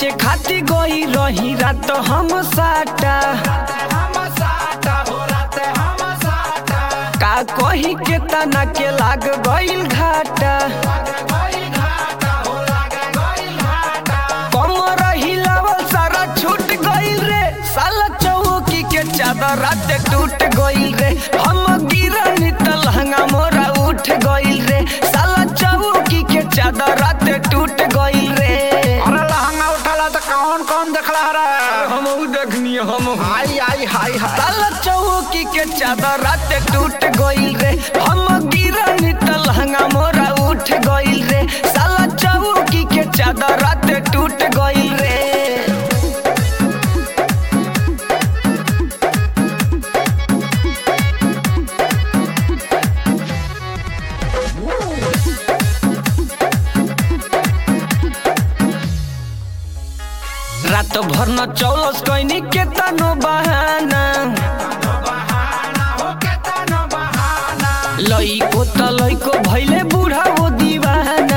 बेचे खाती गई रही रात हम साटा का कही के तना के लाग गईल घाटा कमर हिलावल सारा छूट गईल रे साला चौकी के चादर रात टूट गईल रे हम गिरनी त लहंगा मोरा उठ गईल रे साला चौकी के चादर रात टूट गईल रे अरे लहंगा उठाला तो कौन कौन देखला रे हम देखनी हम आई आई हाय हाय साला चौकी के चादर रात टूट गईल रे हम गिरनी त लहंगा मोरा उठ गईल रे साला चौकी के चादर रात टूट गईल रे रात भर न चौलस कैनी के तनो बहाना लइको त लइको भैले बुढ़ा वो दीवाना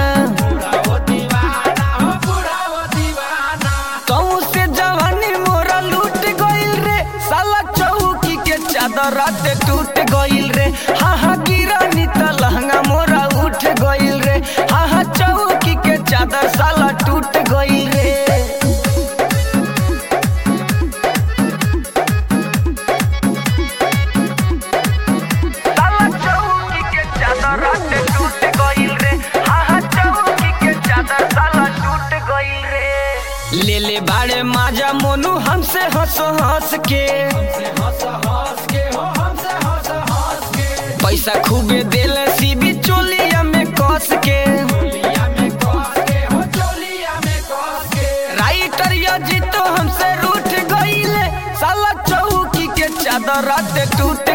कहूँ से जवानी मोरा लूट गईल रे साला चौकी के चादर रात टूट गईल रे हा हा गिरानी त लहंगा मोरा उठ गईल रे हा हा चौकी के चादर साला टूट गईल रे साला चौकी के चादर रात टूट गईल रे हा हा चौकी के चादर साला टूट गईल रे ले ले बाड़े माजा मोनू हमसे हंस हंस के पैसा खूबे देले सीबी चोलिया में कस के राइटर या जी तो हमसे रूठ गईले साला चौकी के चादर रात टूट